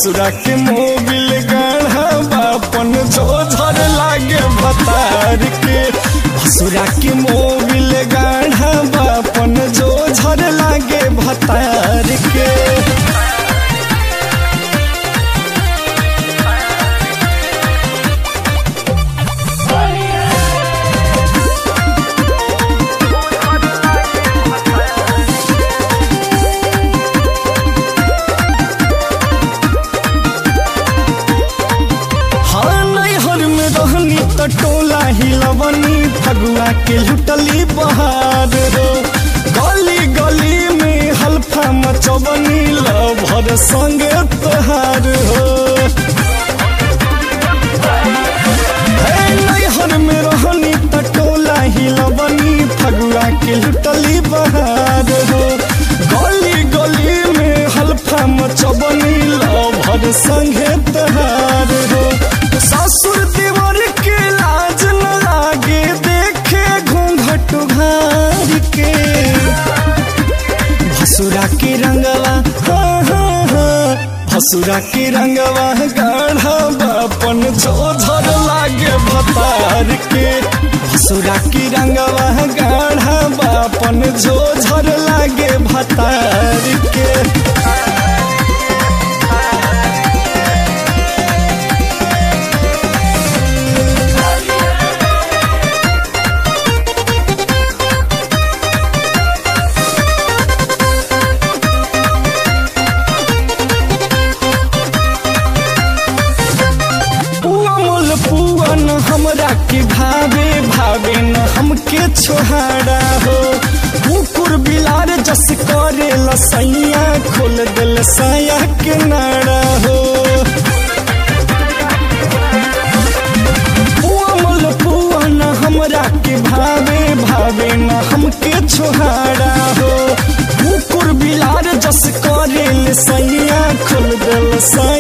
भसुरा के मोबिल गाढ़ा बापन जो झर लागे भतार के भसुरा के मोबिल गाढ़ा बापन जो झर लागे भतार के हाँ नैहर में रहनी त टोला हिलवनी फगुआ के लुटली बहार हो गली गली में हल्फा मचवनी लभर संगे तोहार हो हे नैहर में रहनी त टोला हिलवनी फगुआ के लुटली बहार हो गली गली में हल्फा मचवनी लभर संगे तोहार हो ससुर देवर के लाज न लागे देखे घूंघट घार के भसुरा के रंगवा हाँ हाँ हाँ भसुरा के रंगवा गाढ़ा बापन जो झर लागे भतार के भसुरा के रंगवा गाढ़ा बापन जो झर लागे भतार के पुआ मोल पुआ न हमरा के भावे भावे न हमके छोहाड़ा हो कुकुर बिलार जस करे लसैया खोल दिल साया के नाड़ा हो पुआ मोल पुआ न हमरा के भावे भावे न हमके छोहाड़ा हो कुकुर बिलार जस करे लसैया खोल दिल साया